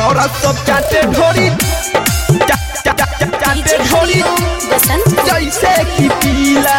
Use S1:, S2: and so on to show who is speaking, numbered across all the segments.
S1: छौरा सब चाटे ढोरी चा- चा- चा- चा- चाटे ढोरी
S2: बसंत
S1: जैसे कि पीला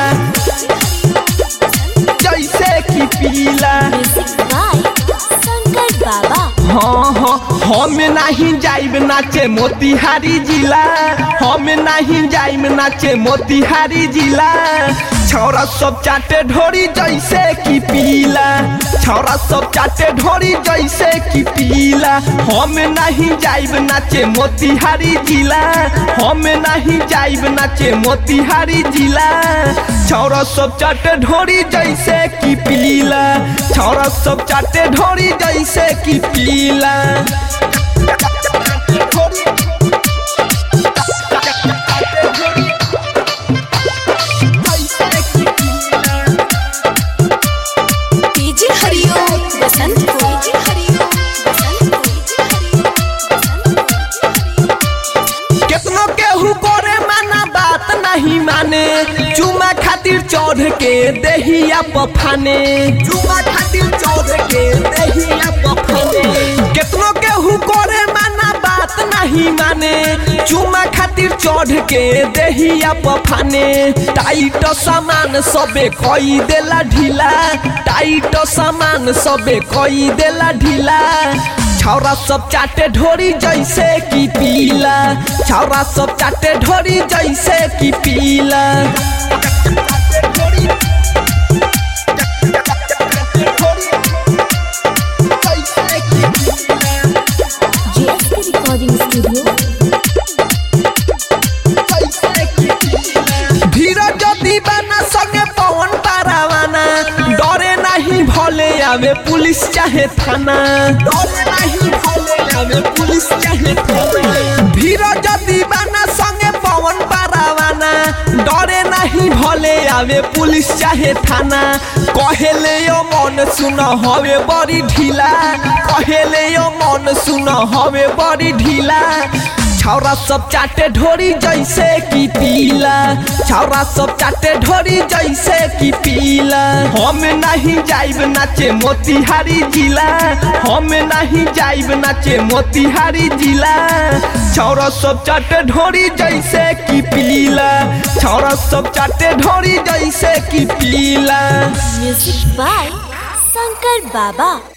S1: जैसे कि पीला
S2: म्यूजिक बाय शंकर बाबा
S1: हाँ हाँ हम नहीं जाइब नाचे मोतिहारी जिला हम नहीं जाइब नाचे मोतिहारी जिला छौरा सब चाटे ढोरी जैसे कि पीला छौरा सब चाटे ढोरी जैसे कि पीला हम नहीं जाइब नाचे मोतिहारी जिला हम नहीं जाइब नाचे मोतिहारी जिला छौरा सब चाटे ढोरी जैसे कि पीला छौरा सब चाटे ढोरी जैसे कि पीला
S2: DJ Hariom Basant DJ Hariom Basant DJ Hariom Basant
S1: केतनो केहू करे माना बात नहीं माने चुमा खातिर चढ़ के देहिया पफाने चुमा खातिर चढ़ के देहिया पफाने केतनो केहू करे माना बात नहीं माने चुमा खातिर चढ़ के देहिया पफाने टाइट सामान सबे कई देला ढीला टाइट सामान सबे कई देला ढीला छौरा सब चाटे ढोरी जैसे कि पीला छौरा सब चाटे ढोरी जैसे कि पीला
S2: जेएसके रिकॉर्डिंग स्टूडियो
S1: धीरज दीवाना संगे पवन पारावाना डरे नहीं भले आवे पुलिस चाहे थाना डरे नहीं भले आवे पुलिस चाहे थाना धीरज दीवाना संगे पवन पारावाना डरे नहीं भले आवे पुलिस चाहे थाना कहेले यो मन सुन हवे बड़ी ढीला कहेले यो मन सुन हवे बड़ी ढीला छौरा सब चाटे ढोरी जैसे कि पीला छौरा सब चाटे ढोरी जैसे कि पीला हम नहीं जाइब नाचे मोतिहारी जिला हम नहीं जाइब नाचे मोतिहारी जिला छौरा सब चाटे ढोरी जैसे कि पीला छौरा सब चाटे ढोरी जैसे कि पीला
S2: म्यूजिक बाय शंकर बाबा